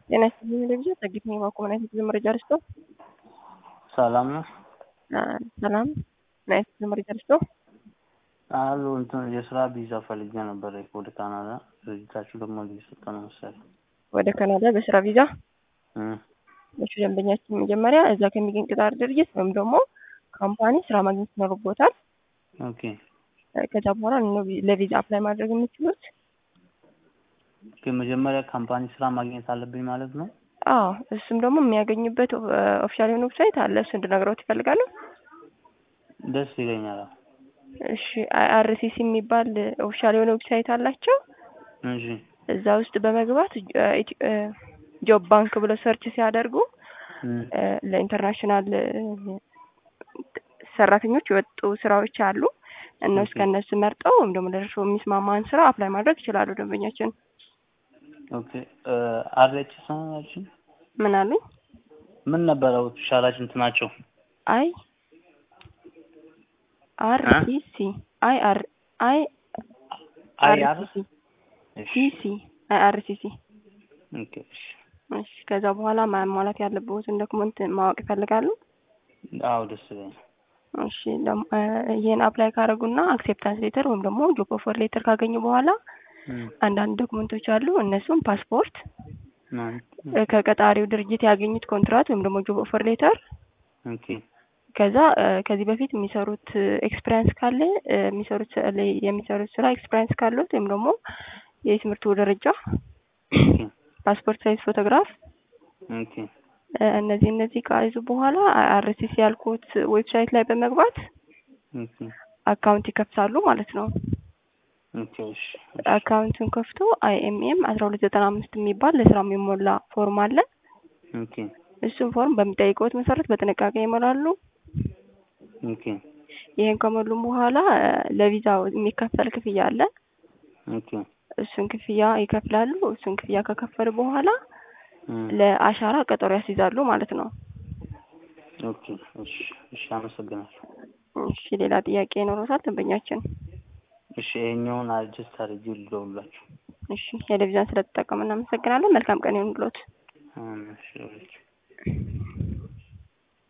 ጤና ይስጥልኝ ለጊዜው ጸግት ነኝ ባኮመናይት የጉዞ መረጃ ልስጦ። ሰላም ነው ሰላም ናይት የጉዞ መረጃ ልስጦ። አሉ እንትን የስራ ቪዛ ፈልጌ ነበር ወደ ካናዳ። ድርጅታችሁ ደግሞ ሊሰጠ ነው መሰለኝ። ወደ ካናዳ በስራ ቪዛ እም፣ እሺ ደንበኛችን መጀመሪያ እዛ ከሚገኝ ቅጣር ድርጅት ወይም ደግሞ ካምፓኒ ስራ ማግኘት ይኖርቦታል። ኦኬ ከዛ በኋላ ነው ለቪዛ አፕላይ ማድረግ የምትችሉት። ግን መጀመሪያ ካምፓኒ ስራ ማግኘት አለብኝ ማለት ነው። አዎ እሱም ደግሞ የሚያገኙበት ኦፊሻል የሆነ ዌብሳይት አለ። እሱ እንድነግረውት ይፈልጋሉ? ደስ ይለኛል። አዎ። እሺ አይአርሲሲ የሚባል ኦፊሻል የሆነ ዌብሳይት አላቸው። እሺ እዛ ውስጥ በመግባት ጆብ ባንክ ብለው ሰርች ሲያደርጉ እም፣ ለኢንተርናሽናል ሰራተኞች የወጡ ስራዎች አሉ። እነሱ ኦኬ። ከእነሱ መርጠው ወይም ደግሞ ለእርሶ የሚስማማን ስራ አፕላይ ማድረግ ይችላሉ። ደንበኛችን ኦኬ አርኤች ነው ያልሽኝ? ምን አሉኝ? ምን ነበረ ኦፊሻላችን እንትናቸው? አይ አር አ? ሲ ሲ አይ አር አይ አይ አር ሲ እሺ ሲ ሲ አይ አር ሲ ሲ ኦኬ እሺ እሺ ከዛ በኋላ ማሟላት ያለብዎትን ዶክመንት ማወቅ ይፈልጋሉ? አዎ ደስ ይለኛል። እሺ ደም- እ ይሄን አፕላይ ካደረጉና አክሴፕታንስ ሌተር ወይም ደግሞ ጆብ ኦፈር ሌተር ካገኙ በኋላ እም፣ አንዳንድ ዶክመንቶች አሉ። እነሱም ፓስፖርት፣ ማን? እ ከቀጣሪው ድርጅት ያገኙት ኮንትራት ወይም ደግሞ ጆብ ኦፈር ሌተር፣ ኦኬ ከዛ እ ከዚህ በፊት የሚሰሩት ኤክስፒሪያንስ ካለ እ የሚሰሩት ስ- ለ- የሚሰሩት ስራ ኤክስፒሪያንስ ካሉት ወይም ደግሞ የትምህርቱ ደረጃ፣ ኦኬ ፓስፖርት ሳይዝ ፎቶግራፍ ኦኬ እ እነዚህ እነዚህ ከያዙ በኋላ አርሲሲ ያልኩት ዌብሳይት ላይ በመግባት ኦኬ አካውንት ይከፍታሉ ማለት ነው። ኦኬ እሺ እሺ አካውንቱን ከፍቶ አይኤምኤም አስራ ሁለት ዘጠና አምስት የሚባል ለስራ የሚሞላ ፎርም አለ። ኦኬ እሱን ፎርም በሚጠይቀውት መሰረት በጥንቃቄ ይሞላሉ። ኦኬ ይሄን ከሞሉም በኋላ እ ለቪዛው የሚከፈል ክፍያ አለ። ኦኬ እሱን ክፍያ ይከፍላሉ። እሱን ክፍያ ከከፈሉ በኋላ እም፣ ለአሻራ ቀጠሮ ያስይዛሉ ማለት ነው። ኦኬ እሺ እሺ አመሰግናለሁ። እሺ ሌላ ጥያቄ ይኖሮታል ደንበኛችን? እሺ ይሄኛውን አድጀስት አድርጌ ልደውልላችሁ። እሺ ቴሌቪዥን ስለተጠቀሙ እናመሰግናለን። መልካም ቀን ይሁንልዎት። እም፣ እሺ እሺ